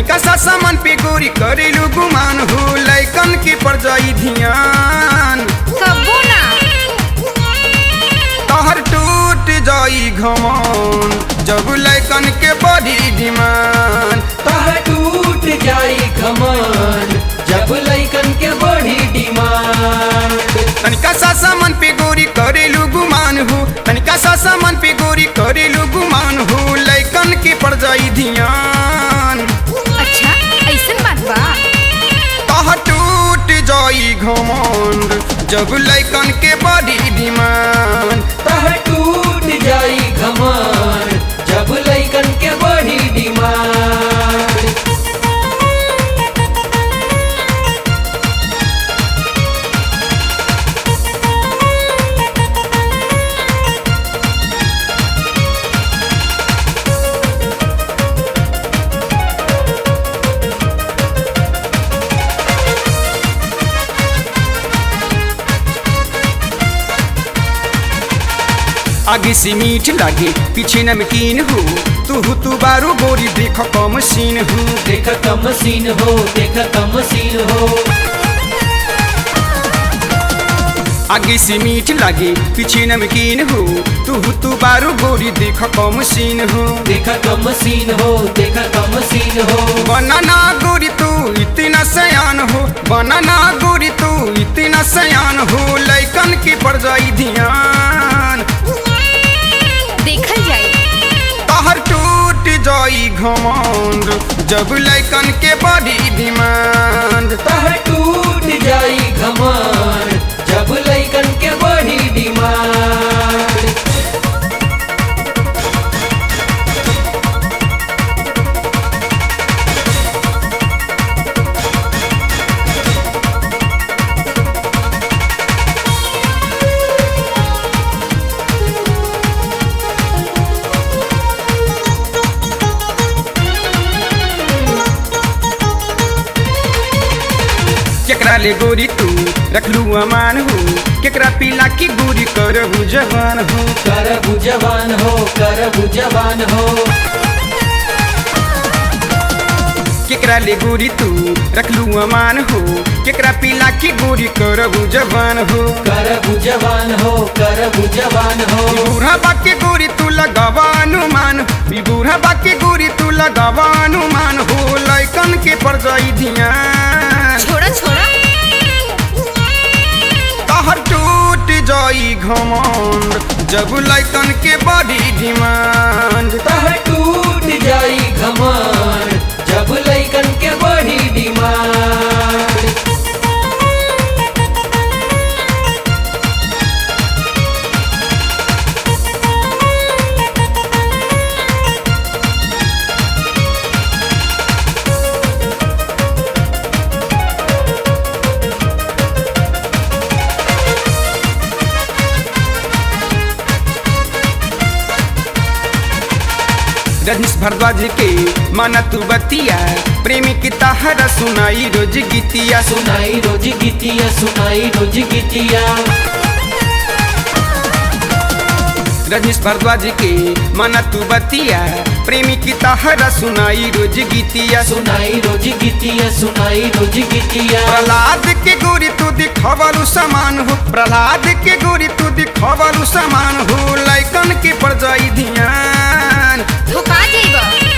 तनिका सा सामान पे गोरी करेलू गुमान हो लैकन के पर जाई ध्यान कबो ना तहर टूट जाई घमन जब लैकन के बड़ी डिमांड तह टूट जाई कमान जब लैकन के बड़ी डिमांड तनिका सा सामान पे गोरी करेलू गुमान हो तनिका सा सामान पे गोरी करेलू गुमान हो लैकन के पर जाई ध्यान अच्छा ऐसन बात बा तह टूट जाई घमंड जब लैकन के बड़ी डिमांड तह टूट जाई कमान जब लैकन के बड़ी डिमांड आगे से मीठ लागे पीछे नमकीन हो तू तू बारू गोरी देख कम सीन हो देख कम सीन हो देख कम सीन हो आगे से मीठ लागे पीछे नमकीन हो तू तू बारू गोरी देख कम सीन हो देख कम सीन हो देख कम सीन हो बनाना गोरी तू इतना सयान हो बनाना गोरी तू इतना सयान हो लैकन के पड़ जाई ध्यान देखल जाए तहर टूट जाई घमंड जब लैकन के बड़ी डिमांड तह टूट जाई कमान जब लैकन के बड़ी डिमांड केकरा ले गोरी तू रखलू अमान हो केकरा पीला की गोरी करहु जवान हो कर जवान हो कर जवान हो केकरा ले गोरी तू रखलू अमान हो केकरा पीला की गोरी करहु जवान हो कर जवान हो कर जवान हो ई बूढ़ा बाके गोरी तू लगावा अनुमान ई बूढ़ा बाके गोरी तू लगावा अनुमान हो लैकन के पर जाई ध्यान छोड़ा छोड़ा तहर टूट जाई घमंड जब लैकन के बड़ी डिमांड तह टूट जाई कमान जब लैकन के बड़ी डिमांड रजनीश भारद्वाज के माना तू बतिया प्रेमी की तहरा सुनाई रोज गीतिया सुनाई रोज गीतिया सुनाई रोज गीतिया रजनीश भारद्वाज के माना तू बतिया प्रेमी की तहरा सुनाई रोज गीतिया सुनाई रोज गीतिया सुनाई रोज गीतिया प्रहलाद के गोरी तू दिखवालू समान हो प्रहलाद के गोरी तू दिखवालू समान हो लैकन के पर जाई ध्यान धोखा जाइबा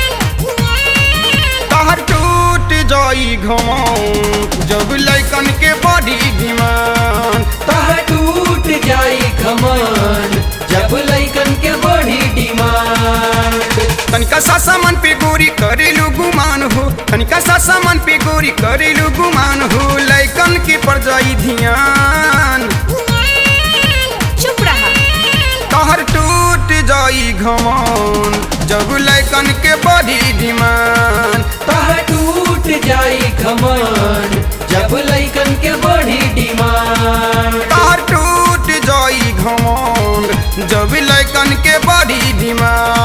तहर टूट जाई घमौन जब लैकन के बड़ी डिमांड तह टूट जाई कमान जब लैकन के बड़ी डिमांड तनिका सा सामान पे गोरी करेलू गुमान हो तनिका सा सामान पे गोरी करेलू गुमान हो लैकन के पर जाई ध्यान चुप रहा तहर टूट जाई घमौन जब लैकन के बड़ी डिमांड तह टूट जाई कमान जब लैकन के बड़ी डिमांड तहर टूट जाई घमौन जब लैकन के बड़ी डिमांड